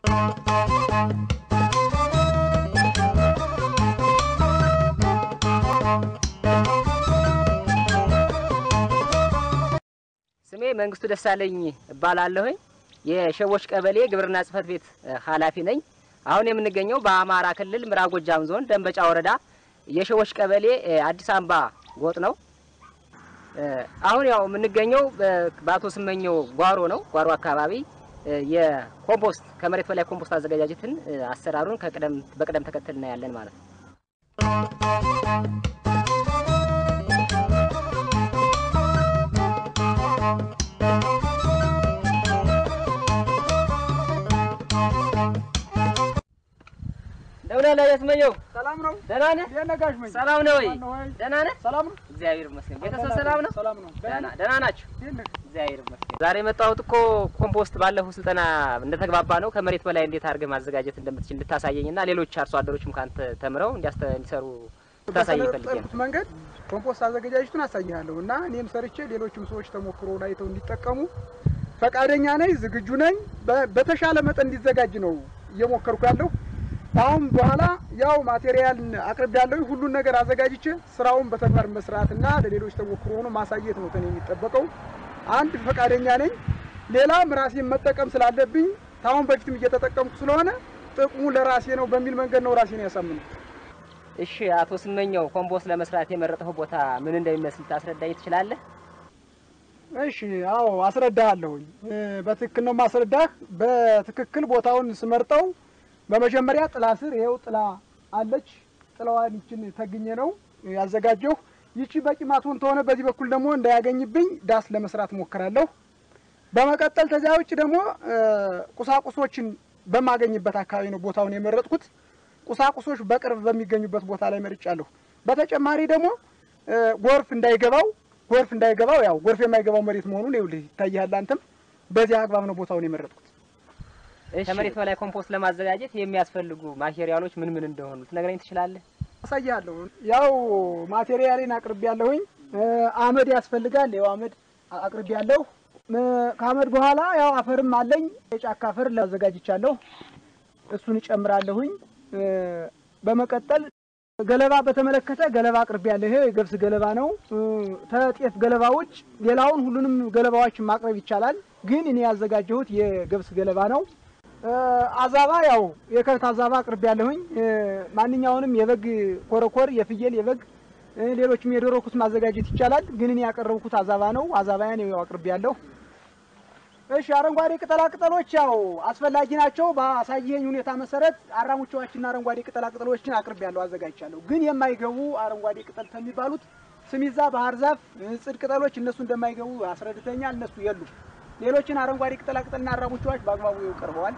ስሜ መንግስቱ ደሳለኝ እባላለሁኝ። የሸቦች ቀበሌ ግብርና ጽሕፈት ቤት ኃላፊ ነኝ። አሁን የምንገኘው በአማራ ክልል ምዕራብ ጎጃም ዞን ደንበጫ ወረዳ የሸቦች ቀበሌ አዲስ አምባ ጎጥ ነው። አሁን ያው የምንገኘው በአቶ ስመኘው ጓሮ ነው። ጓሮ አካባቢ የኮምፖስት ከመሬት በላይ ኮምፖስት አዘገጃጀትን አሰራሩን ከቅደም በቅደም ተከተል እናያለን ማለት ነው። እንደምን አለህ ስመኘው? ሰላም ነው። ደህና ነህ? እንዴት ነህ ጋሽ መኝ? ሰላም ነው ወይ? ማነው ወይ? ደህና ነህ? ሰላም ነው። እግዚአብሔር ይመስገን። ቤተሰብ ሰላም ነው? ሰላም ነው። ደህና ደህና ናችሁ? እንዴት ነህ? እግዚአብሔር ይመስገን። ዛሬ የመጣሁት እኮ ኮምፖስት ባለፈው ስልጠና እንደተግባባ ነው ከመሬት በላይ እንዴት አድርገህ ማዘጋጀት እንደምትችል እንድታሳየኝና ሌሎች አርሶ አደሮችም ካንተ ተምረው እንዲያስተ እንዲሰሩ ልታሳየኝ ፈልጌ ነው። በሰለጠንኩት መንገድ ኮምፖስት አዘገጃጀቱን አሳይሃለሁ እና እኔም ሰርቼ ሌሎችም ሰዎች ተሞክሮውን አይተው እንዲጠቀሙ ፈቃደኛ ነኝ፣ ዝግጁ ነኝ። በ- በተሻለ መጠን እንዲዘጋጅ ነው እየሞከርኩ ያለሁ። አሁን በኋላ ያው ማቴሪያል አቅርብ ያለሁ ሁሉን ነገር አዘጋጅቼ ስራውን በተግባር መስራትና ለሌሎች ተሞክሮ ሆኖ ማሳየት ነው ከኔ የሚጠበቀው። አንድ ፈቃደኛ ነኝ። ሌላም ራሴን መጠቀም ስላለብኝ ታሁን በፊትም እየተጠቀምኩ ስለሆነ ጥቅሙ ለራሴ ነው በሚል መንገድ ነው ራሴን ያሳምነው። እሺ አቶ ስመኘው ኮምፖስት ለመስራት የመረጠው ቦታ ምን እንደሚመስል ታስረዳኝ ትችላለህ? እሺ አዎ አስረዳሃለሁኝ። እ፣ በትክክል ነው ማስረዳህ። በትክክል ቦታውን ስመርጠው በመጀመሪያ ጥላ ስር ይኸው ጥላ አለች። ጥላዋን ይችን ተግኘ ነው ያዘጋጀሁ። ይቺ በቂ ማትሆን ተሆነ በዚህ በኩል ደግሞ እንዳያገኝብኝ ዳስ ለመስራት ሞክራለሁ። በመቀጠል ከዚያ ውጭ ደግሞ እ፣ ቁሳቁሶችን በማገኝበት አካባቢ ነው ቦታውን የመረጥኩት። ቁሳቁሶች በቅርብ በሚገኙበት ቦታ ላይ መርጫለሁ። በተጨማሪ ደግሞ እ፣ ጎርፍ እንዳይገባው ጎርፍ እንዳይገባው ያው ጎርፍ የማይገባው መሬት መሆኑን ይኸውልህ ይታያል። አንተም በዚህ አግባብ ነው ቦታውን የመረጥኩት። ከመሬት በላይ ኮምፖስት ለማዘጋጀት የሚያስፈልጉ ማቴሪያሎች ምን ምን እንደሆኑ ትነግረኝ ትችላለህ? አሳያለሁ። ያው ማቴሪያሌን አቅርቤ ያለሁኝ አመድ ያስፈልጋል። ያው አመድ አቅርቤ ያለሁ። ከአመድ በኋላ ያው አፈርም አለኝ። የጫካ አፈር ላዘጋጅቻለሁ። እሱን እጨምራለሁኝ። እ፣ በመቀጠል ገለባ በተመለከተ ገለባ አቅርቤ ያለሁ። ይሄ የገብስ ገለባ ነው። እ፣ ከጤፍ ገለባ ውጭ ሌላውን ሁሉንም ገለባዎች ማቅረብ ይቻላል። ግን እኔ ያዘጋጀሁት የገብስ ገለባ ነው። እ፣ አዛባ ያው የከብት አዛባ አቅርቤ ያለሁኝ። እ፣ ማንኛውንም የበግ ኮረኮር፣ የፍየል፣ የበግ እ፣ ሌሎችም የዶሮ ኩስ ማዘጋጀት ይቻላል። ግን እኔ ያቀረብኩት አዛባ ነው። አዛባያን ያው አቅርቤ ያለሁ። እሺ አረንጓዴ ቅጠላ ቅጠሎች ያው አስፈላጊ ናቸው። በአሳየኝ ሁኔታ መሰረት አራሙቻዎችና አረንጓዴ ቅጠላ ቅጠሎችን አቅርቤ ያለሁ አዘጋጅቻለሁ። ግን የማይገቡ አረንጓዴ ቅጠል ከሚባሉት ስሚዛ፣ ባህር ዛፍ፣ ጽድ ቅጠሎች እነሱ እንደማይገቡ አስረድተኛል። እነሱ የሉም። ሌሎችን አረንጓዴ ቅጠላ ቅጠልና አራሙቻዎች በአግባቡ ቀርበዋል።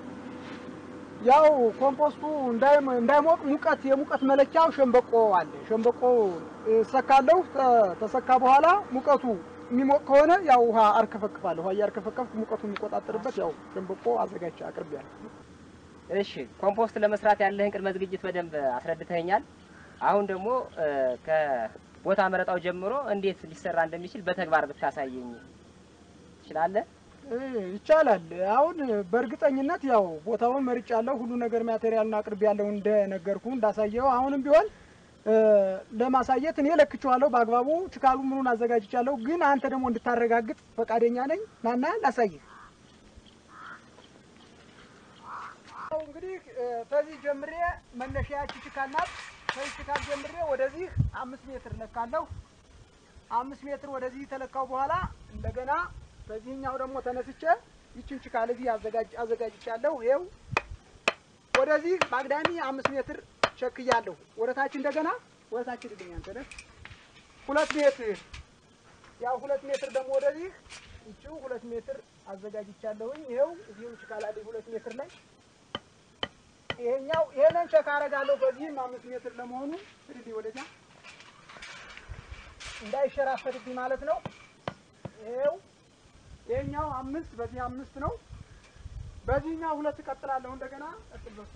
ያው ኮምፖስቱ እንዳይም- እንዳይሞቅ ሙቀት የሙቀት መለኪያው ሸንበቆ አለ። ሸንበቆ እሰካለሁ። ተ- ተሰካ በኋላ ሙቀቱ የሚሞቅ ከሆነ ያው ውሃ አርከፈክፋለሁ። ውሃ እያርከፈከፍኩ ሙቀቱ የሚቆጣጠርበት ያው ሸንበቆ አዘጋጅቼ አቅርቤያለሁ። እሺ ኮምፖስት ለመስራት ያለህን ቅድመ ዝግጅት በደንብ አስረድተኸኛል። አሁን ደግሞ እ፣ ከቦታ መረጣው ጀምሮ እንዴት ሊሰራ እንደሚችል በተግባር ብታሳየኝ ትችላለህ? እ፣ ይቻላል። አሁን በእርግጠኝነት ያው ቦታውን መርጫለሁ። ሁሉ ነገር ማቴሪያሉን አቅርቤያለሁ እንደነገርኩ እንዳሳየው። አሁንም ቢሆን እ፣ ለማሳየት እኔ ለክቼዋለሁ በአግባቡ ችካሉ ምኑን አዘጋጅቻለሁ። ግን አንተ ደግሞ እንድታረጋግጥ ፈቃደኛ ነኝ። ናና ላሳይህ። አዎ፣ እንግዲህ እ፣ ከዚህ ጀምሬ መነሻያች ችካል ናት። ከዚህ ችካል ጀምሬ ወደዚህ አምስት ሜትር ለካለሁ። አምስት ሜትር ወደዚህ ተለካው በኋላ እንደገና በዚህኛው ደግሞ ተነስቼ ይችን ችካል እዚህ አዘጋጅ አዘጋጅቻለሁ። ይኸው ወደዚህ በአግዳሚ አምስት ሜትር ቸክያለሁ። ወደ ታች እንደገና ወደ ታች ልልኝ አንተ ነህ ሁለት ሜትር ያው ሁለት ሜትር ደግሞ ወደዚህ ይቺው ሁለት ሜትር አዘጋጅቻለሁኝ። ይኸው እዚሁ ችካል አለኝ ሁለት ሜትር ላይ ይሄኛው ይሄንን ቸክ አደርጋለሁ። በዚህም አምስት ሜትር ለመሆኑ እንግዲህ ወደዚያ እንዳይሸራፈትብኝ ማለት ነው። ይሄው ይሄኛው አምስት በዚህ አምስት ነው። በዚህኛው ሁለት እቀጥላለሁ። እንደገና ቀጥል በሱ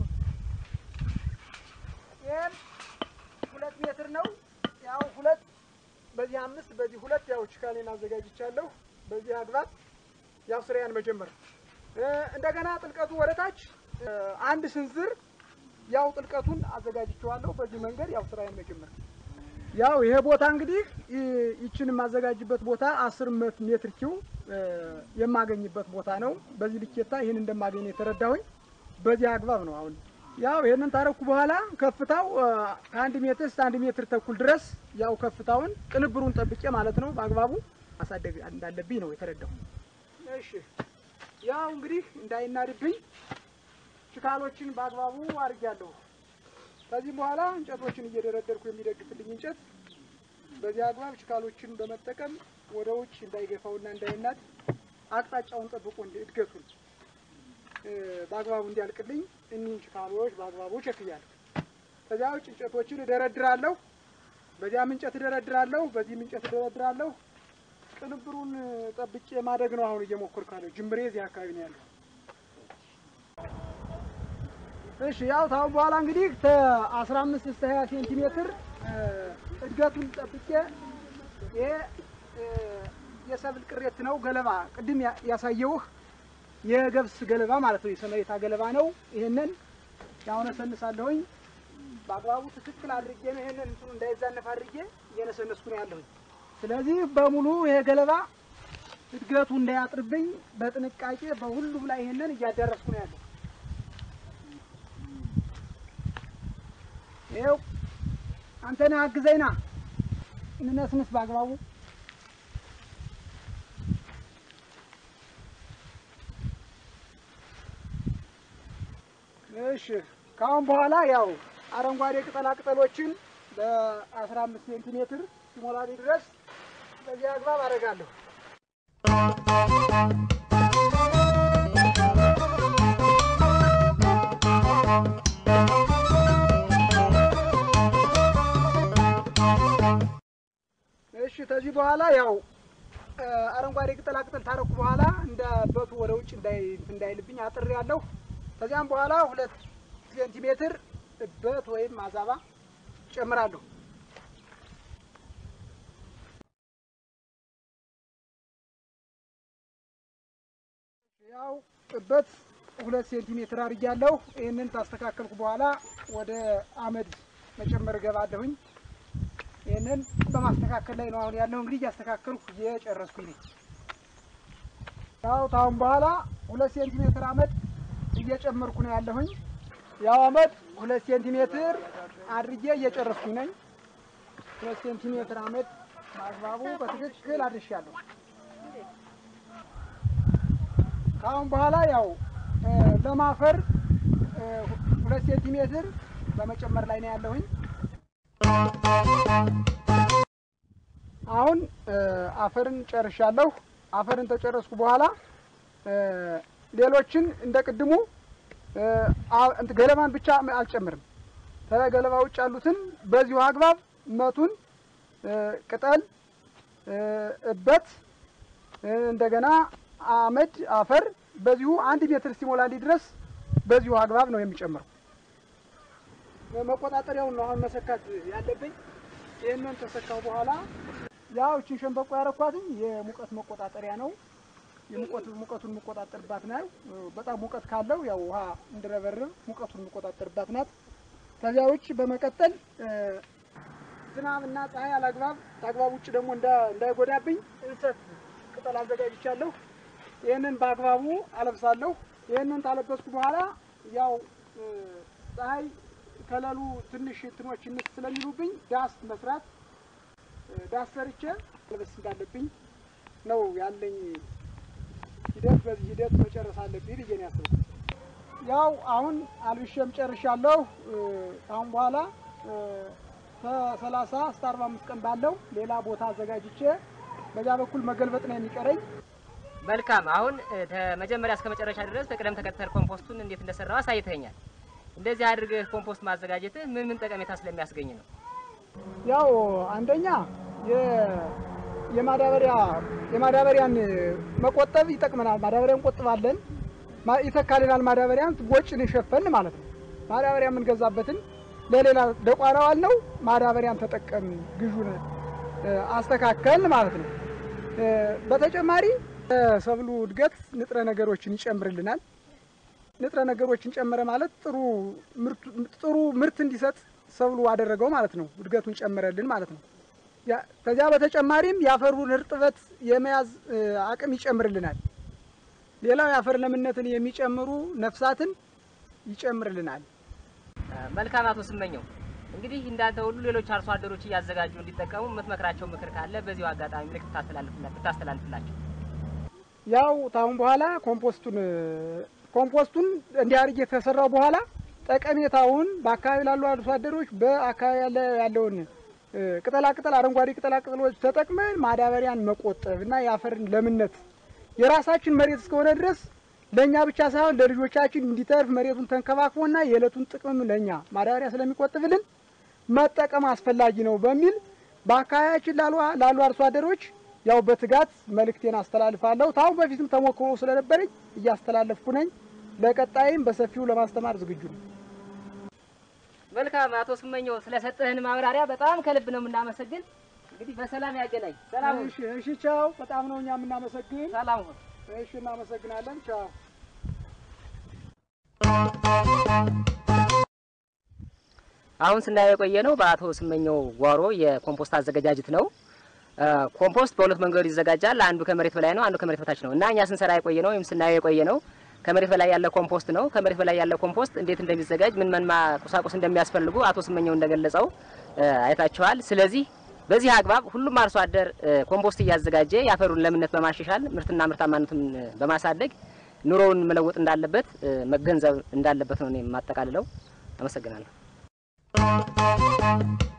ይሄን ሁለት ሜትር ነው። ያው ሁለት በዚህ አምስት በዚህ ሁለት ያው ችካሌን አዘጋጅቻለሁ። በዚህ አግባብ ያው ስራያን መጀመር እ፣ እንደገና ጥልቀቱ ወደ ታች እ፣ አንድ ስንዝር ያው ጥልቀቱን አዘጋጅቼዋለሁ። በዚህ መንገድ ያው ስራዬን መጀመር ያው ይሄ ቦታ እንግዲህ ይ- ይችን የማዘጋጅበት ቦታ አስር መት- ሜትር ኪው እ፣ የማገኝበት ቦታ ነው። በዚህ ልኬታ ይህን እንደማገኝ ነው የተረዳሁኝ። በዚህ አግባብ ነው አሁን ያው ይህንን ታረኩ በኋላ ከፍታው እ፣ ከአንድ ሜትር እስከ አንድ ሜትር ተኩል ድረስ ያው ከፍታውን ቅንብሩን ጠብቄ ማለት ነው በአግባቡ ማሳደግ እንዳለብኝ ነው የተረዳሁ። እሺ ያው እንግዲህ እንዳይናድብኝ ችካሎችን በአግባቡ አድርጊያለሁ። ከዚህ በኋላ እንጨቶችን እየደረደርኩ የሚደግፍልኝ እንጨት በዚህ አግባብ ችካሎችን በመጠቀም ወደ ውጭ እንዳይገፋውና እንዳይናድ አቅጣጫውን ጠብቆ እንዲ- እድገቱን እ፣ በአግባቡ እንዲያልቅልኝ እኒህን ችካሎች በአግባቡ ቸክያለሁ። ከዚያ ውጭ እንጨቶችን እደረድራለሁ። በዚያም እንጨት እደረድራለሁ፣ በዚህም እንጨት እደረድራለሁ። ቅንብሩን ጠብቄ ማደግ ነው አሁን እየሞከርኩ ያለው። ጅምሬ እዚህ አካባቢ ነው ያለው። እሺ ያው ታሁን በኋላ እንግዲህ ከአስራ አምስት እስከ ሀያ ሴንቲሜትር እ፣ እድገቱን ጠብቄ ይሄ እ፣ የሰብል ቅሬት ነው ገለባ፣ ቅድም ያ- ያሳየውህ የገብስ ገለባ ማለት ነው። የሰመሬታ ገለባ ነው። ይሄንን ያውነሰንሳለሁኝ በአግባቡ ትክክል አድርጌ ነው ይሄንን እንትኑ እንዳይዛነፍ አድርጌ እየነሰነስኩ ነው ያለሁኝ። ስለዚህ በሙሉ ይሄ ገለባ እድገቱ እንዳያጥርብኝ በጥንቃቄ በሁሉም ላይ ይሄንን እያዳረስኩ ነው ያለሁ። ይኸው አንተ ነህ አግዘኝና እንነስንስ በአግባቡ እሺ ከአሁን በኋላ ያው አረንጓዴ ቅጠላ ቅጠሎችን በአስራ አምስት ሴንቲሜትር ሲሞላልኝ ድረስ በዚህ አግባብ አደርጋለሁ። እሺ ከዚህ በኋላ ያው እ፣ አረንጓዴ ቅጠላ ቅጠል ታረኩ በኋላ እንደ በቱ ወደ ውጭ እንዳይ እንዳይልብኝ አጥሬ ያለሁ። ከዚያም በኋላ ሁለት ሴንቲሜትር እበት ወይም አዛባ ጨምራለሁ። ያው እበት ሁለት ሴንቲሜትር አድርጊያለሁ። ይህንን ታስተካከልኩ በኋላ ወደ አመድ መጨመር እገባለሁኝ። ይህንን በማስተካከል ላይ ነው አሁን ያለው። እንግዲህ እያስተካከልኩ እየጨረስኩኝ ነኝ። ያው ታሁን በኋላ ሁለት ሴንቲሜትር አመድ እየጨመርኩ ነው ያለሁኝ። ያው አመድ ሁለት ሴንቲሜትር አድርጌ እየጨረስኩኝ ነኝ። ሁለት ሴንቲሜትር አመድ በአግባቡ በትክክል አድርሻለሁ። ከአሁን በኋላ ያው እ፣ ለማፈር እ፣ ሁለት ሴንቲሜትር በመጨመር ላይ ነው ያለሁኝ። አሁን እ፣ አፈርን ጨርሻለሁ። አፈርን ተጨረስኩ በኋላ እ፣ ሌሎችን እንደ ቅድሙ እ፣ አ- እንትን ገለባን ብቻ አልጨምርም። ከገለባ ውጭ ያሉትን በዚሁ አግባብ መቱን፣ እ፣ ቅጠል፣ እ፣ እበት፣ እ፣ እንደገና አመድ፣ አፈር በዚሁ አንድ ሜትር ሲሞላልኝ ድረስ በዚሁ አግባብ ነው የሚጨምረው። መቆጣጠሪያውን ነው አሁን መሰካት ያለብኝ። ይህንን ተሰካው በኋላ ያው እችን ሸንበቆ ያረኳትኝ የሙቀት መቆጣጠሪያ ነው። የሙቀት ሙቀቱን የምቆጣጠርባት ነው። በጣም ሙቀት ካለው ያው ውሃ እንድረበርብ ሙቀቱን የምቆጣጠርባት ናት። ከዚያ ውጭ በመቀጠል እ፣ ዝናብና ፀሐይ አላግባብ ከአግባብ ውጭ ደግሞ እንዳ- እንዳይጎዳብኝ እንሰት ቅጠል አዘጋጅቻለሁ። ይህንን በአግባቡ አለብሳለሁ። ይህንን ታለበስኩ በኋላ ያው እ፣ ፀሐይ ከለሉ ትንሽ እንትኖች እንስ ስለሚሉብኝ ዳስ መስራት እ፣ ዳስ ሰርቼ መልበስ እንዳለብኝ ነው ያለኝ ሂደት። በዚህ ሂደት መጨረስ አለብኝ ብዬ ነው ያሰብኩት። ያው አሁን አልብሼም ጨርሻለሁ። እ፣ አሁን በኋላ እ፣ ከሰላሳ እስከ አርባ አምስት ቀን ባለው ሌላ ቦታ አዘጋጅቼ በዚያ በኩል መገልበጥ ነው የሚቀረኝ። መልካም። አሁን እ፣ ከመጀመሪያ እስከ መጨረሻ ድረስ በቅደም ተከተል ኮምፖስቱን እንዴት እንደሰራው አሳይተኛል። እንደዚህ አድርገህ ኮምፖስት ማዘጋጀትህ ምን ምን ጠቀሜታ ስለሚያስገኝ ነው? ያው አንደኛ የ- የማዳበሪያ የማዳበሪያን መቆጠብ ይጠቅመናል። ማዳበሪያ እንቆጥባለን፣ ማ- ይተካልናል። ማዳበሪያን ወጪን ሸፈን ማለት ነው። ማዳበሪያ የምንገዛበትን ለሌላ ደቋራዋል ነው ማዳበሪያን ተጠቀም ግዡን እ፣ አስተካከል ማለት ነው። እ፣ በተጨማሪ ሰብሉ እድገት ንጥረ ነገሮችን ይጨምርልናል። ንጥረ ነገሮችን ጨመረ ማለት ጥሩ ጥሩ ምርት እንዲሰጥ ሰብሉ አደረገው ማለት ነው። እድገቱን ጨመረልን ማለት ነው። ከዚያ በተጨማሪም የአፈሩን እርጥበት የመያዝ አቅም ይጨምርልናል። ሌላው የአፈር ለምነትን የሚጨምሩ ነፍሳትን ይጨምርልናል። መልካም አቶ ስመኘው እንግዲህ እንዳንተ ሁሉ ሌሎች አርሶ አደሮች እያዘጋጁ እንዲጠቀሙ የምትመክራቸው ምክር ካለ በዚሁ አጋጣሚ ምልክት ብታስተላልፍላቸው። ያው ታሁን በኋላ ኮምፖስቱን ኮምፖስቱን እንዲህ አድርጌ የተሰራው በኋላ ጠቀሜታውን በአካባቢ ላሉ አርሶ አደሮች በአካባቢ ያለ ያለውን ቅጠላ ቅጠል አረንጓዴ ቅጠላ ቅጠሎች ተጠቅመን ማዳበሪያን መቆጠብ እና የአፈርን ለምነት የራሳችን መሬት እስከሆነ ድረስ ለእኛ ብቻ ሳይሆን ለልጆቻችን እንዲተርፍ መሬቱን ተንከባክቦና የዕለቱን ጥቅም ለእኛ ማዳበሪያ ስለሚቆጥብልን መጠቀም አስፈላጊ ነው በሚል በአካባቢያችን ላሉ አርሶ አደሮች ያው በትጋት መልእክቴን አስተላልፋለሁ። ታሁን በፊትም ተሞክሮ ስለነበረኝ እያስተላለፍኩ ነኝ። ለቀጣይም በሰፊው ለማስተማር ዝግጁ ነው። መልካም አቶ ስመኘው ስለሰጠህን ማብራሪያ በጣም ከልብ ነው የምናመሰግን። እንግዲህ በሰላም ያገናኝ። ሰላም ሁን። እሺ፣ እሺ፣ ቻው። በጣም ነው እኛ የምናመሰግን። ሰላም ሁን። እሺ፣ እናመሰግናለን። ቻው። አሁን ስናየው የቆየ ነው በአቶ ስመኘው ጓሮ የኮምፖስት አዘገጃጀት ነው። ኮምፖስት በሁለት መንገዱ ይዘጋጃል። አንዱ ከመሬት በላይ ነው፣ አንዱ ከመሬት በታች ነው እና እኛ ስንሰራ የቆየ ነው ወይም ስናየው የቆየ ነው ከመሬት በላይ ያለ ኮምፖስት ነው። ከመሬት በላይ ያለ ኮምፖስት እንዴት እንደሚዘጋጅ ምን ምን ቁሳቁስ እንደሚያስፈልጉ አቶ ስመኘው እንደገለጸው አይታችኋል። ስለዚህ በዚህ አግባብ ሁሉም አርሶ አደር ኮምፖስት እያዘጋጀ የአፈሩን ለምነት በማሻሻል ምርትና ምርታማነቱን በማሳደግ ኑሮውን መለወጥ እንዳለበት መገንዘብ እንዳለበት ነው እኔ የማጠቃልለው። አመሰግናለሁ።